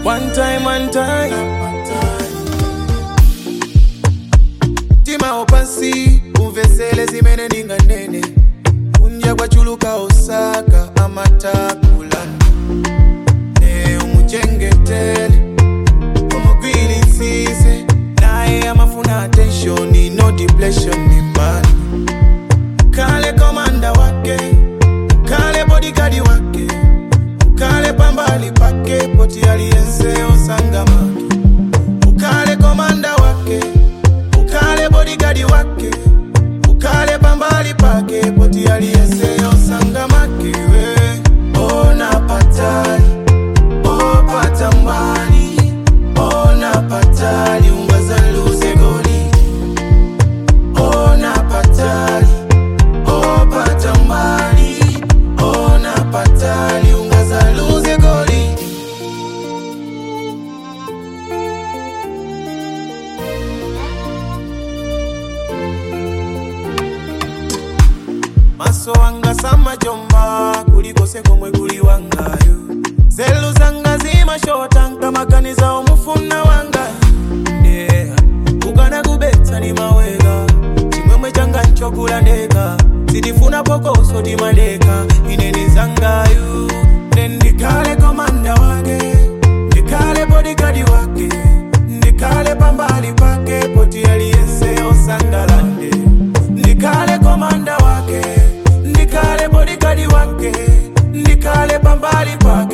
One time, one time. Tima opansi, umvesele zimene ndinganene. Kunja kwachuluka Osaka, amatakula. Ne umuchengetele, umugwilitsise. Naye amafuna attention, no depression, ni mbali. Kale komanda wake, kale bodyguard wake, kale pambali pake, poti aliyense osangamake. Ukale komanda wake, ukale bodyguard wake, ukale pambali pake, poti aliyense osangamake. we. Ona patali, opata mbali, ona patali, ungazaluze goli. Ona patali, opata mbali, ona patali, ungazaluze goli. maso wanga samajomba kulikose komwe kuli wangayo zelu zanga zimashota nkamakaniza omufuna wanga yeah. kugana kubetsa ni mawega chimwemwe changa nchokula ndeka zidifuna pokoso timadeka ineni zangayu nendikale komanda wake ndikale bodikadi wake ndikale pambali pake poti aliyense osangalande ndikale komanda wake ndikale bodikadi wake ndikale pambali pake